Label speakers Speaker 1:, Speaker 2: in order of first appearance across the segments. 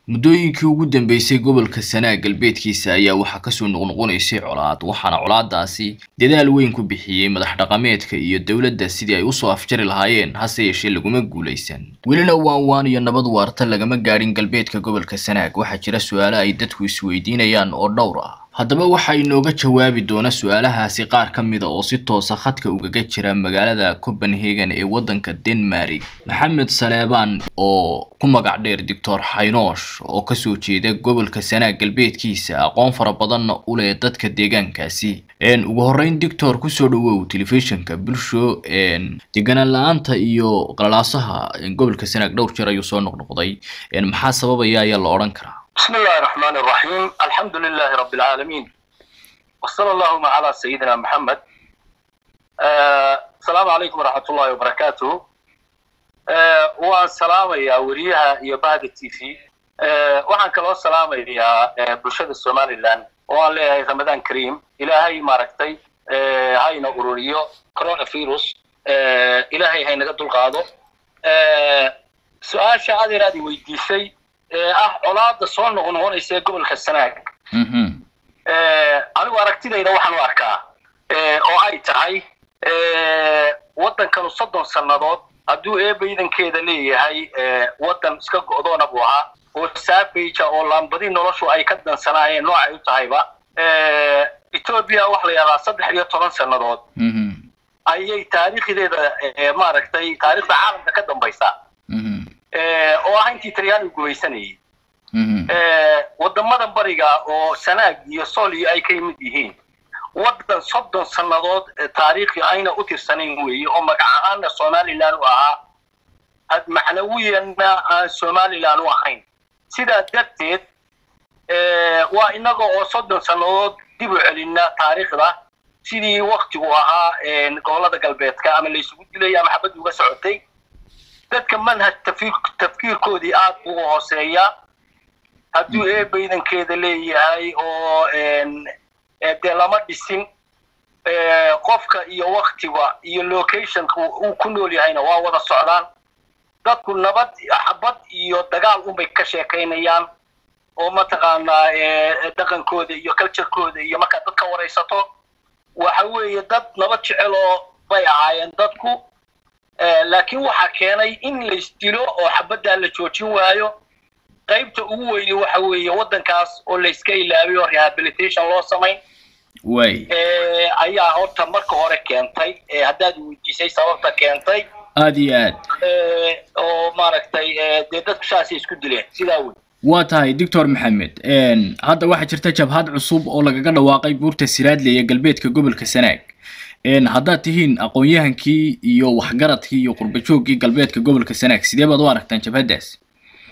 Speaker 1: muddooyinkii ugu dambeysay gobolka sanaag galbeedkiisa ayaa waxaa kasoo noqnoqonaysay colaad waxaana colaadaasi dadaal weyn ku bixiyey madax dhaqameedka iyo dowladda sidii ay usoo afjari lahaayeen hase yeeshee laguma guulaysan welina waan waan iyo nabad waarta lagama gaadhin galbeedka gobolka sanaag waxaa jira su-aalo ay dadku isweydiinayaan oo dhowr ah haddaba waxaa inooga jawaabi doona su-aalahaasi qaar ka mida oo si toosa khadka ugaga jira magaalada copenhagen ee waddanka denmark maxamed saleebaan oo ku magac dheer doctor xaynoosh oo kasoo jeeda gobolka sanaag galbeedkiisa aqoon fara badanna u leh dadka deegaankaasi ugu horreyn doctor kusoo dhawow telefishinka bulsho deganaan la-aanta iyo qalalaasaha gobolka sanaag dhowr jeer ayuu soo noqnoqday maxaa sababaya ayaa la odhan karaa
Speaker 2: بسم الله الرحمن الرحيم الحمد لله رب العالمين وصلى اللهم على سيدنا محمد آه السلام عليكم ورحمة الله وبركاته آه وان سلام يا وريها يا بعد التي في آه وحن كلو سلام يا برشاد الصومالي لان وان لي رمضان كريم إلى هاي ماركتي آه هاي نقروريو كورونا فيروس آه إلى هاي هاي نقدر القاضو آه سؤال شعادي رادي ويديسي ah colaada soo noqnoqonaysa ee gobolka sanaag anigu aragtidayda waxaan u arkaa oo ay tahay waddankanu soddon sannadood hadduu eeba iidankeeda leeyahay waddan iska go'doona buu ahaa oo saafayja oo laambadi noloshu ay ka dansanaayeen noocay u tahayba etoobiya waxa la yidhahdaa saddex iyo toban sannadood ayay taariikhdeeda maaragtay taariikhda caalamka ka dambaysaa oo ah intii talyaanigu gumaysanayay waddamadan bariga oo sanaag iyo sooliyo ay ka yimid yihiin waddan soddon sannadood taariikhi ayna u tirsanayn weeye oo magac ahaanna somalilan u ahaa macnawiyanna aan somalilan u ahayn sidaa darteed waa inaga oo soddon sannadood dib u celinna taariikhda sidii waktigu ahaa gobolada galbeedka ama laysugu dilay ama xabad uga socotay dadka manhaj tafkiirkoodii aad uga hooseeya hadduu eeba iidankeeda leeyahay oo dee lama dhisin qofka iyo waktiga iyo locationka uu ku nool yahayna waa wada socdaan dadku nabad xabad iyo dagaal unbay ka sheekaynayaan oo mataqaanaa dhaqankooda iyo culturekooda iyo markaad dadka waraysato waxa weeye dad nabad jecel oo bay ahaayeen dadku laakiin waxaa keenay in laysdilo oo xabaddaa la joojin waayo qaybta ugu weyne waxa weeye waddankaas oo layska ilaabay oo rehabilitation loo samayn
Speaker 1: way
Speaker 2: ayaa horta marka hore keentay haddaad weydiisay sababta keentay
Speaker 1: aad iyo aad
Speaker 2: oo maaragtay dee dadku saasay isku dileen sidaa wey
Speaker 1: waa tahay doctor maxamed hadda waxaa jirta jabhad cusub oo lagaga dhawaaqay buurta siraadle ee galbeedka gobolka sanaag haddaad tihiin aqoon-yahankii iyo waxgaradkii iyo qurbajooggii galbeedka gobolka sanaag sidee baad u aragtaan jabhaddaas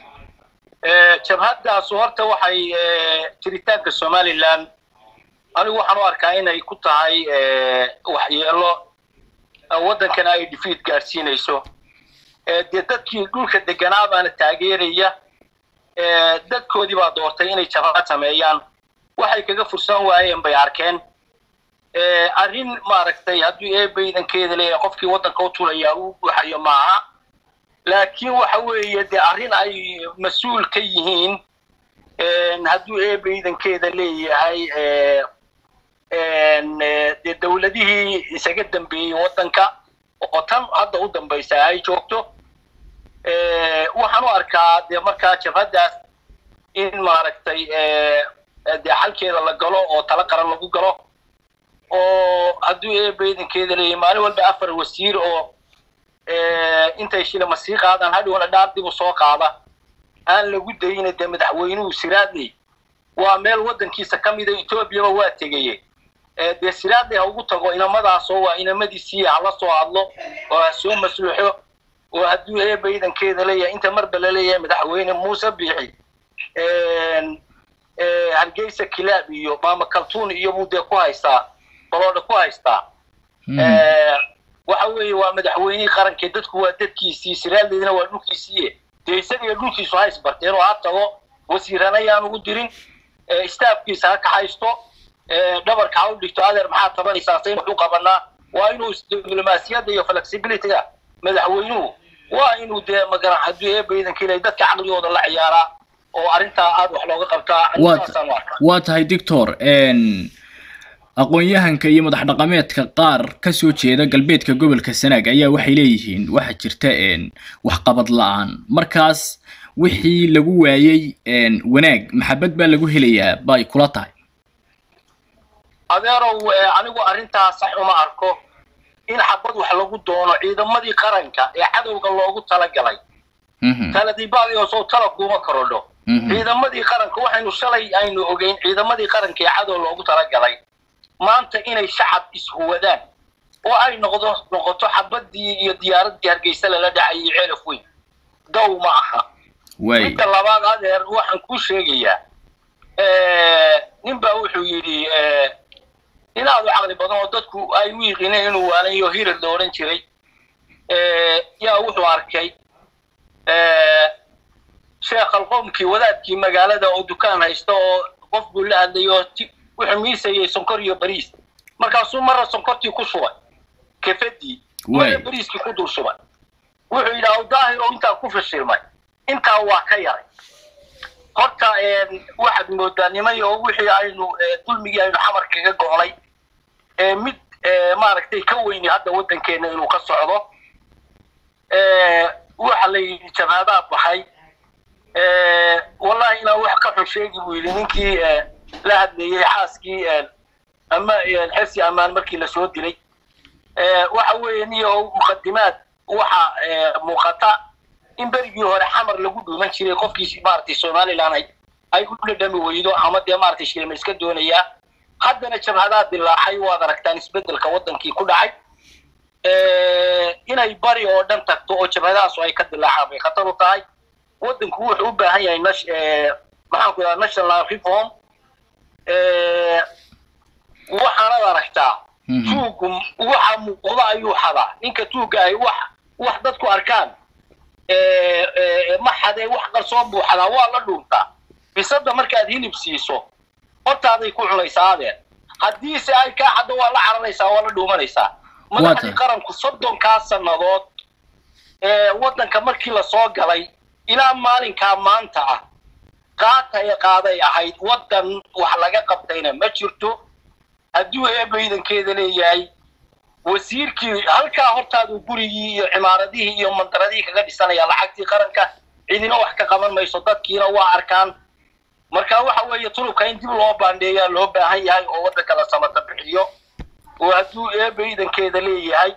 Speaker 2: jabhaddaas horta waxay jiritaanka somalilan anigu waxaan u arkaa inay ku tahay waxyeelo waddankana ay defeat gaadhsiinayso dee dadkii dhulka deganaa baana taageeraya dadkoodii baa doortay inay jabhad sameeyaan waxay kaga fursan waayeen bay arkeen arrin maaragtay hadduu eeba iidankeeda leeyahay qofkii waddanka u tulayaa uu buuxayo maaha laakiin waxa weeye dee arrin ay mas-uul ka yihiin hadduu eeba iidankeeda leeyahay dee dowladihii isaga dambeeyey waddanka oo tan hadda u dambaysa ay joogto waxaan u arkaa dee markaa jabhaddaas in maaragtay dee xalkeeda la galo oo tala qaran lagu galo oo hadduu eeba iidankeeda leeyahay maalin walba afar wasiir oo intay shilama sii qaadaan hadhowna dhaar dib u soo qaada aan lagu dayina dee madaxweynuhu siraadley waa meel waddankiisa ka mida etoobiyaba waa tegaye dee siraadley ha ugu tago inamadaasoo waa inamadiisii hala soo hadlo oo ha soo masluuxo oo hadduu eeba iidankeeda leeyahay inta marba la leeyahay madaxweyne muuse biixi hargeysa kilaab iyo maama kaltuun iyo buu dee ku haystaa baloodha ku haystaa waxa weeye waa madaxweynihii qarankee dadku waa dadkiisii siraadleedina waa dhulkiisiiye dee isagiyo dhulkiisu ha isbarteen oo ha tago wasiirana yaan ugu dirin staafkiisa ha kaxaysto dhabarka ha u dhigto adeer maxaa tabanaysaa sayn wuxuu qabanaa waa inuu diblomaasiyadda iyo flexibilityga madaxweynuhu waa inuu dee magara hadduu eeba iidanka ilay dadka caqligooda la ciyaaraa oo arrintaa aada wax looga qabtaa
Speaker 1: Waa-
Speaker 2: saasaan u arkaa
Speaker 1: waa tahay doctor n aqoon-yahanka iyo madax dhaqameedka qaar ka soo jeeda galbeedka gobolka sanaag ayaa waxay leeyihiin waxaa jirta n waxqabad la-aan markaas wixii lagu waayey n wanaag maxabad baa lagu helayaa bay kula tahay
Speaker 2: adeerow eh, anigu arrintaa sax uma arko in xabad wax lagu doono ciidamadii qaranka ee cadowga loogu talagalay
Speaker 1: Mhm,
Speaker 2: taladibaadi oo soo tala kuuma korodho
Speaker 1: mhm,
Speaker 2: ciidamadii qaranka waxaynu shalay aynu ogeyn ciidamadii qaranka ee cadow loogu talagalay maanta inay shacab ishuwadaan oo ay noqdo noqoto xabadii iyo diyaaradii hargeysa lala dhacayay ceelaf weyn dow ma aha
Speaker 1: waay
Speaker 2: midda labaad adeer waxaan kuu sheegayaa nin baa wuxuu yidhi eh, nin aad u caqli badan oo dadku ay u yiqiineen inuu waanayo hirar la odhan jiray eh, yaa wuxuu arkay eh, sheekh alqowmkii wadaadkii magaalada oo dukaan haysta oo qof buu la hadlayay oo ti- wuxuu miisayay sonkor iyo bariis markaasuu marra sonkortii ku shubay kefadii
Speaker 1: Waay.
Speaker 2: marra bariiskii ku dul shubay wuxuu yidhi awdaahir oo intaa ku fashilmay intaa waa ka yaray horta een, waxaad moodaa nimay oo wixii aynu eh, dulmigii aynu xamar kaga go'nay ee mid eh, maaragtay ka weyni hadda waddankeena inuu ka socdo Eh, waxa la yidhi jabhadaa baxay Eh, wallahi inaan wax ka xun sheegi buu yidhi ninkii eh, la hadlayey xaaskii eh, ama eh, xirsi ammaan markii lasoo dilay Eh, waxa weeye niyo muqadimaad waxa eh, muuqata in berigii hore xamar lagu dhuuman jiray qofkii maaragtay somaliland ay ay u dhadhami weydo ama dee maaragtay shilma iska doonayaa haddana jabhadaa dilaacay waad aragtaan isbedelka wadankii ku dhacay Eh, inay bari oo dhan tagto oo jabhadahaasu ay ka dilaacaan bay khatar u tahay wadanku wuxuu u baahan yahay nash- eh, maxaan ku dhaha national reform Eh, waxaanad aragtaa
Speaker 1: mhm,
Speaker 2: tuugu waxa muuqda ayuu xadaa ninka tuuga ahi wax wax dadku arkaan eh, eh, ma xadee wax qarsoon buu xadaa waa la dhuuntaa bisada markaad hilib siiso hortaaday ku cunaysaa adeer haddiise ay kaa xaddo waa la cararaysaa waa la dhuumanaysaa madaxdii
Speaker 1: tahay.
Speaker 2: qaranku soddonkaa sannadood ee waddanka markii lasoo galay ilaa maalinkaa maanta ah qaatay qaaday ahayd waddan wax laga qabtayna ma jirto hadduu eeba ciidankeeda leeyahay wasiirkii halkaa hortaadu gurigii iyo cimaaradihii iyo mandaradihii kaga dhisanaya lacagtii qaranka cidina wax ka qaban mayso dadkiina waa arkaan marka waxa weeye tulubka in dib loo baandheeyaa loo baahan yahay oo waddanka la samata bixiyo oo hadduu eeba ciidankeeda leeyahay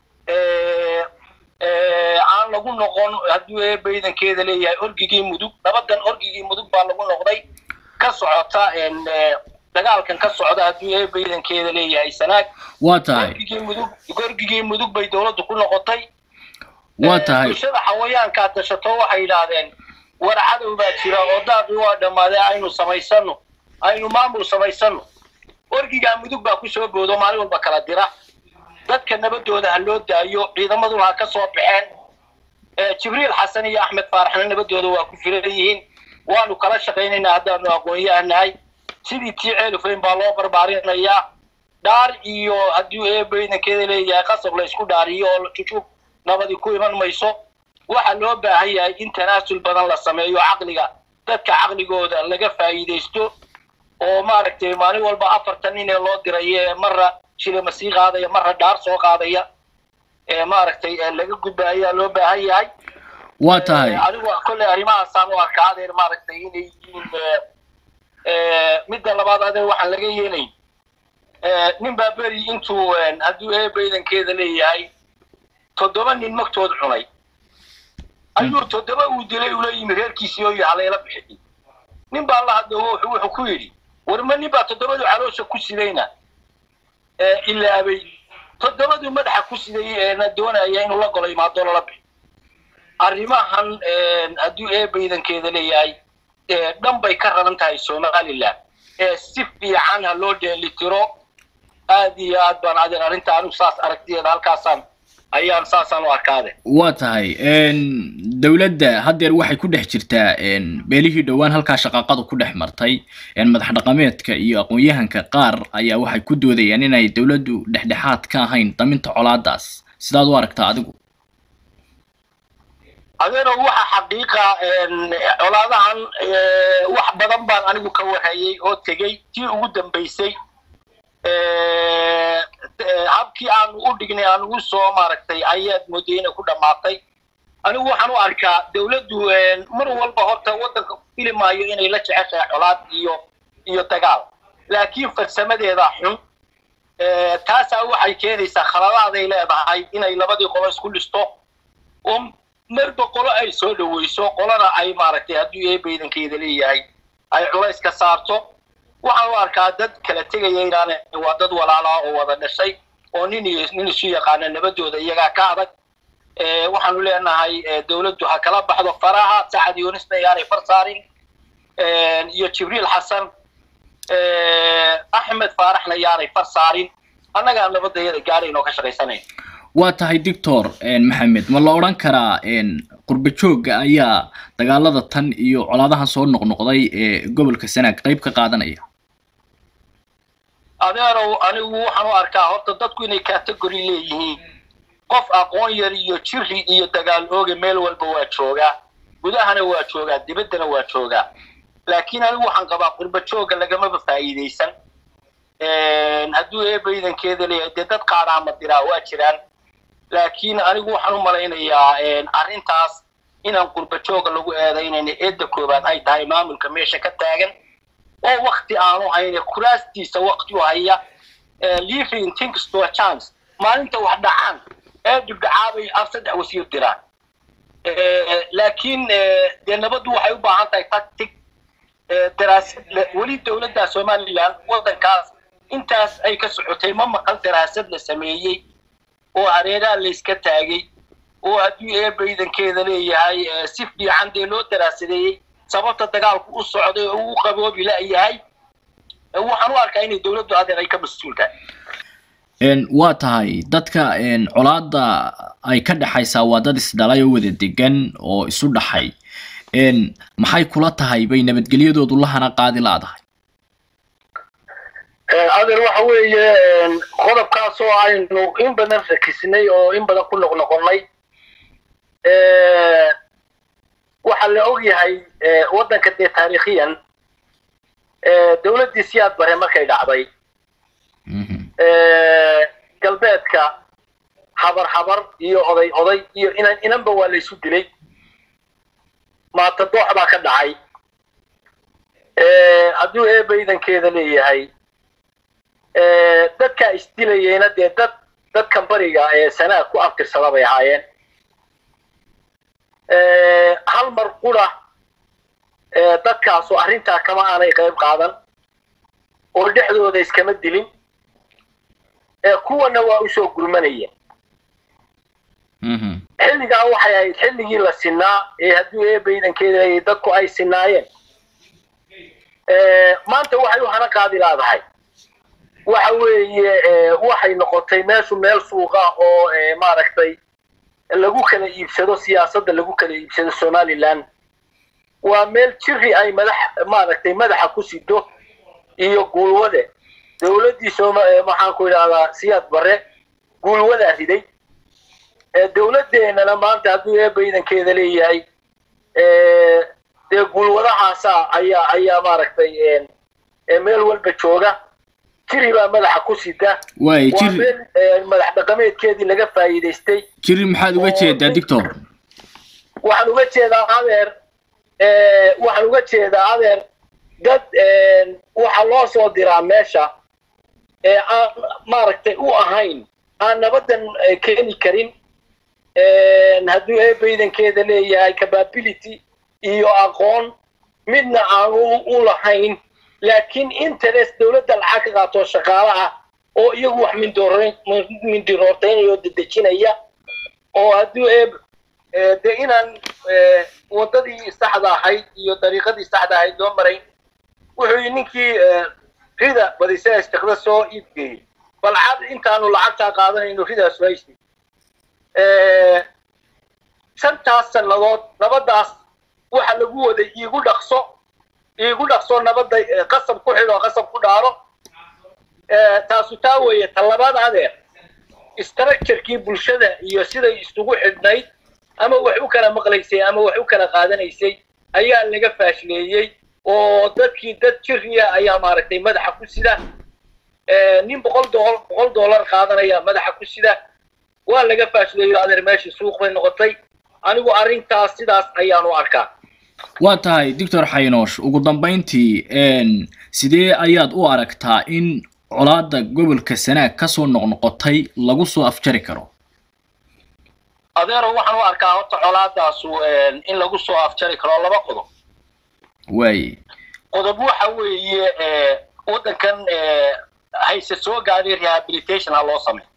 Speaker 2: eh, eh, aan lagu noqon hadduu eeba ciidankeeda leeyahay orgigii mudug nabadan orgigii mudug baa lagu noqday ka socota en, eh, dagaalkan ka socda hadduu eeba ciidankeeda leeyahay sanaag
Speaker 1: waa tahay
Speaker 2: gorgigii mudug gorgigii mudug bay dowladdu ku noqotay
Speaker 1: waa
Speaker 2: Eh,
Speaker 1: tahay
Speaker 2: bulshada xawayaankaa tashato waxay yidhaahdeen war cadow baa jira oo daaqii waa dhammaaday aynu samaysano aynu maamul samaysano orgigaa mudug baa kusoo boodo maalin walba kala dira dadka nabadooda ha loo daayo ciidamaduna ha ka soo baxeen Eh, jibriil xasan iyo axmed faaraxna nabadooda waa ku filan yihiin waanu kala shaqaynaynaa haddaanu aqoon-yahanahay sidii tii ceelufeyn baa loo barbaarinayaa dhaar iyo hadduu eeba ciidankeeda leeyahay qasab la isku dhaariyo oo jujuub nabadii ku iman mayso waxaa loo baahan yahay in tanaasul badan la sameeyo caqliga dadka caqligooda laga faa'iidaysto oo maaragtay maalin walba afartan nin ee loo diray ee marra shilima sii qaadaya marra dhaar soo qaadaya ee maaragtay ee laga gudba ayaa loo baahan yahay
Speaker 1: waa tahay
Speaker 2: Eh, anigu kolley arrimahaasaan u arkaa adeer maaragtay inay yihiin eh, eh, midda labaad adeer waxaan laga yeelayn Eh, nin baa beri intuu eh, hadduu eeba ciidankeeda leeyahay toddoba nin magtood cunay ayuu toddoba uu dilay ula yimi reerkiisii oo haleela bixiyey nin baa la hadlo wuxuu wuxuu ku yidhi warma nin baa toddobadu caloosha ku sidayna ee ilaabay toddobadu madaxa ku siday eena doonaya inuu la golo imaado lala bixi arrimahan hadduu eeba ciidankeeda leeyahay ee dhan bay ka raran tahay somaliland ee si fiican ha loo dheelitiro aad iyo aad baan adeer arrinta anigu saas aragtiyeeda halkaasaan ayaan saasaan u arkaade
Speaker 1: waa tahay dowladda haddeer waxay ku dhex jirtaa beelihii dhowaan halkaa shaqaaqadu ku dhex martay madax dhaqameedka iyo aqoon-yahanka qaar ayaa waxay ku doodayaan inay dowladdu dhexdhexaad ka ahayn daminta colaadaas sidaad u aragtaa adigu
Speaker 2: adeero waxa xaqiiqa colaadahan wax badan baan anigu ka warhayay oo tegey tii ugu dambaysay habkii aanu u dhignay aan ugu soo maaragtay ayaad mooday inay ku dhammaatay anigu waxaan u arkaa dawladdu mar walba horta waddanka fili maayo inay la jeceshahay colaad iyo iyo dagaal laakiin farsamadeeda xun taasaa waxay keenaysaa khaladaaday leedahay inay labadii qolo isku dhisto oo marba qolo ay soo dhaweyso qolana ay maaragtay hadduu eebaydankeeda leeyahay ay culays ka saarto waxaan u arkaa dad kala tegaya inaan waa dad walaalaa oo wada dhashay oo nin iyo nin isu yaqaana nabadooda iyagaa ka adag waxaanu leenahay dawladdu ha kala baxdo faraha sacad yunisna yaanay far saarin iyo jibriil xasan axmed faaraxna yaanay far saarin annagaa nabadayada gaarayn oo ka shaqaysanayn
Speaker 1: waa tahay doctor maxamed ma la odhan karaa qurba joogga ayaa dagaalada tan iyo colaadahan soo noqnoqday ee gobolka sanaag qayb ka qaadanaya
Speaker 2: adeerow anigu waxaan u arkaa horta dadku inay category leeyihiin qof aqoon yar iyo jiri iyo dagaal ooga meel walba waa joogaa gudahana waa joogaa dibaddana waa joogaa laakiin anigu waxaan qabaa qurba joogga lagamaba faa'iidaysan hadduu eebaydankeeda leeyahay dee dad qaadaama diraa waa jiraan laakiin anigu waxaan u malaynayaa arrintaas inaan qurba jooga lagu eedaynayna eedda koobaad ay tahay maamulka meesha ka taagan oo wakti aanu hayne kuraastiisa wakti u haya living things to a chance maalinta wax dhacaan ee dhibdhacaabay af saddex wasiir diraan laakiin dee nabaddu waxay u baahan tahay tactic daraasad weli dowladda somaliland waddankaas intaas ay ka socotay ma maqal daraasad la sameeyey oo hareeraha layska taagay oo hadduu eebaydankeeda leeyahay si fiican dee loo daraasadeeyey sababta dagaalku u socday oo uu qaboobi la-yahay waxaan u arkaa inay dawladdu adeer ay ka mas-uul tahay
Speaker 1: waa tahay dadka colaada ay ka dhexaysaa waa dad isdhalay oo wada degan oo isu dhaxay maxay kula tahay bay nabadgelyadoodu lahana qaadi laadahay
Speaker 2: adeer waxa weeye qodobkaas oo aynu in badan rakisnay oo in badan ku noqnoqonnay waxaa la og yahay waddanka dee taariikhiyan dawladdii siyaad bare markay dhacday galbeedka habar habar iyo oday oday iyo inan inanba waa la isu dilay maatadoox baa ka dhacay hadduu eebaydankeeda leeyahay dadkaa isdilayeyna dee dad dadkan bariga ee sanaag ku abtirsada bay ahaayeen hal mar qura dadkaasu arrintaa kama aanay qayb qaadan oo dhexdooda iskama dilin kuwana waa usoo gurmanayeen xilligaa waxay ahayd xilligii la sinaa ee hadduu eebaydankeeda leeyahay dadku ay sinaayeen maanta waxay u hana qaadi laadahay waxa weeye waxay noqotay meeshu meel suuqa oo maaragtay lagu kala iibsado siyaasadda lagu kala iibsado somaliland waa meel jiri ay madax maaragtay madaxa ku sido iyo guulwade dawladdii sooma maxaan ku idhahdaa siyaad bare guulwadaa riday dawladdeenana maanta hadduu eebaydankeeda leeyahay dee guulwadahaasa ayaa ayaa maaragtay meel walba jooga jiri baa madaxa ku sida
Speaker 1: waay
Speaker 2: waa
Speaker 1: jiri
Speaker 2: meel madax dhaqameedkeedii laga faa'iidaystay
Speaker 1: jiri maxaad uga jeedaa doctor
Speaker 2: waxaan uga jeedaa adeer waxaan uga jeedaa adeer dad waxaa loo soo diraa meesha ee aan maaragtay u ahayn aan nabadan keeni karin hadduu eebaydankeeda leeyahay capability iyo aqoon midna aan u lahayn laakiin interest dawladda lacag ka qaato shaqaale ah oo iyagu wax mindoor mindiroortaynaya oo dedejinaya oo hadduu eeb dee inaan waddadii saxda ahayd iyo dariiqadii saxda ahayd loo marayn wuxuu yii ninkii rida badisa istiqda soo iibgeeyey bal cad intaanu lacagtaa qaadanayno ridaas haysi shantaas sannadood nabaddaas waxa lagu waday iigu dhaqso iigu dhaqso nabadda qasab ku xidho qasab ku dhaaro taasu taa weeye talabaad adeer structurekii bulshada iyo siday isugu xidhnayd ama wax u kala maqlaysay ama wax u kala qaadanaysay ayaa laga faashleeyey oo dadkii dad jiriya ayaa maaragtay madaxa ku sida nin boqol dool boqol dollar qaadanaya madaxa ku sida waa laga faashleeyo adeer meeshii suuq bay noqotay anigu arrintaas sidaas ayaan u arkaa
Speaker 1: waa tahay doctor xaynoosh ugu dambayntii sidee ayaad u aragtaa in colaada gobolka sanaag kasoo noqnoqotay lagu soo afjari karo
Speaker 2: adeero waxaan u arkaa horta colaadaasu in lagu soo afjari karo laba qodob
Speaker 1: waaye
Speaker 2: qodob waxa weeye waddankan hayse soo gaadhay rehabilitation ha loo sameeyo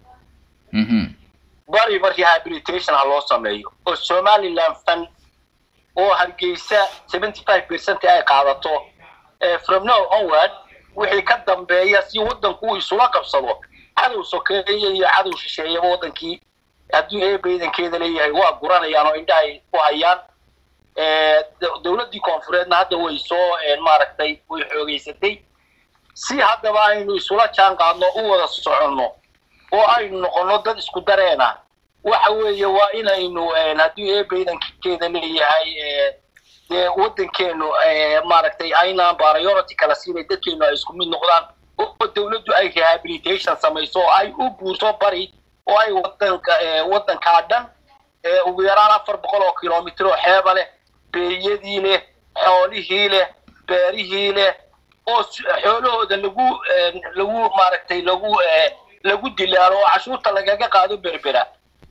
Speaker 2: bariba rehabilitation ha loo sameeyo oo somaliland fan oo hargeysa seventy five percent ay qaadato from now onward wixii ka dambeeya si waddanku uu isula qabsado cadow sokeeye iyo cadow shisheeyaba waddankii hadduu eeba iidankeeda leeyahay waa guranayaan oo indhahay ku hayaan dowladdii koonfureedna hadda way soo maaragtay way xoogeysatay si haddaba aynu isula jaan qaadno u wada soconno oo aynu noqonno dad isku dareena waxa weeye waa inaynu hadduu eeba iidankeeda leeyahay dee waddankeenu maaragtay aynaan priority kala siinay dadkeenu ay isku mid noqdaan oo dowladdu ay rehabilitation samayso oo ay u guurto bari oo ay wadanka waddankaa dhan ugu yaraan afar boqol oo kilomitr oo xeeba leh beeyadii leh xoolihii leh beerihii leh oo xoolahooda lagu lagu maaragtay lagu lagu dilaalo oo cashuurta lagaga qaado berbera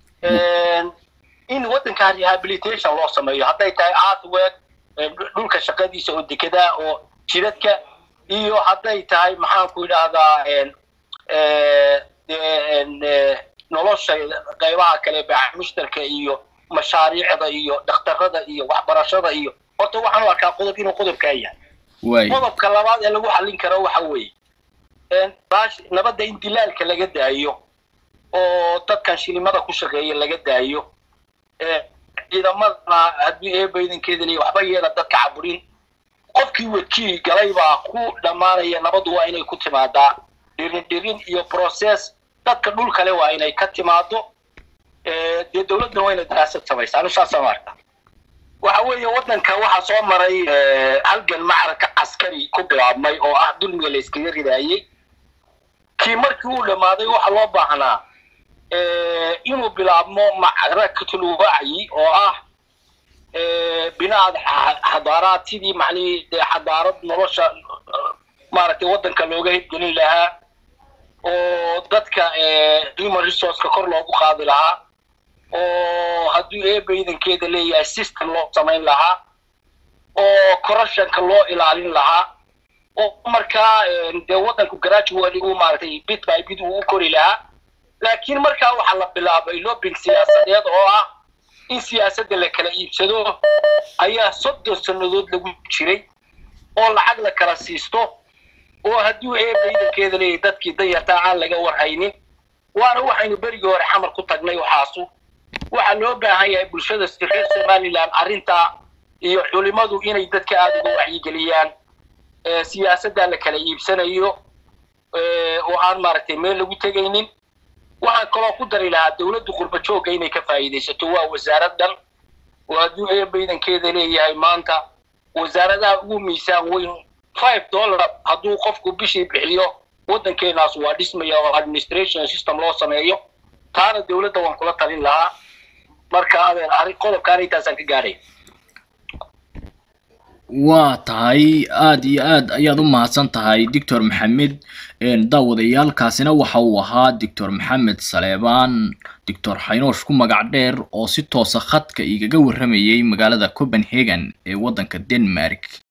Speaker 2: in waddankaa rehabilitation loo sameeyo hadday tahay artwork dhulka shaqadiisa oo dekedaa oo jidadka iyo hadday tahay maxaanku idhaahdaa nolosha qaybaha kale baax mushtarka iyo mashaariicda iyo dhakhtarada iyo waxbarashada iyo horta waxaan u arkaa qodob inuu qodobkaa yahay qodobka labaad ee lagu xallin karo waxa weeye nabadda in dilaalka laga daayo oo dadkan shilimada ku shaqeeya laga daayo ciidamadana haddii eeba iidankeeda leeya waxba yeela dadka caburin qofkii wadkii galay baa ku dhammaanaya nabaddu waa inay ku timaadaa dhirin dhirin iyo process dadka dhul kale waa inay ka timaado dee dowladduna waa inay daraasad samaysa anu saasaan arka waxa weeye waddanka waxaa soo maray halgan macraka caskari ku bilaabmay oo ah dulmiga la iskaga ridaayey kii markii uu dhammaaday waxaa loo baahnaa inuu bilaabmo macrakatul wacyi oo ah binaad xadaaraad sidii macnihii dee xadaarad nolosha maaragtay waddanka looga hirgelin lahaa oo dadka human resourceka kor loogu qaadi lahaa oo hadduu eeba iidankeeda leeyahay system loo samayn lahaa oo corruptionka loo ilaalin lahaa oo markaa dee waddanku gradually uu maaragtay bit by bit uu u kori lahaa laakiin markaa waxaa la bilaabay lobbying siyaasadeed oo ah in siyaasadda la kala iibsado ayaa soddon sannadood lagu jiray oo lacag la kala siisto oo hadduu eeba iidankeeda leeyahay dadkii danyartaa aan laga warhaynin waana waxaynu berigii hore xamar ku tagnay waxaasu waxaa loo baahan yahay bulshada reer somaliland arrintaa iyo culimadu inay dadka aada uga wacyigeliyaan siyaasaddaa la kala iibsanayo oo aan maaragtay meel lagu tegaynin waxaan kaloo ku dari lahaa dowladdu qurba joogga inay ka faa'iidaysato waa wasaarad dhan oo hadduu eeba iidankeeda leeyahay maanta wasaaradaha ugu miisaan weyn five dollar hadduu qofku bishii bixiyo waddankeenaas waa dhismaya oo administration system loo sameeyo taana dowladda waan kula talin lahaa marka adeer arrin qodobkaan intaasaan ka gaadhay
Speaker 1: waa tahay aada iyo aad ayaad u mahadsan tahay doctor maxamed daawadayaalkaasina waxa uu ahaa doctor maxamed saleebaan doctor xaynoosh ku magac dheer oo si toosa khadka igaga warramayay magaalada copenhagen ee waddanka denmark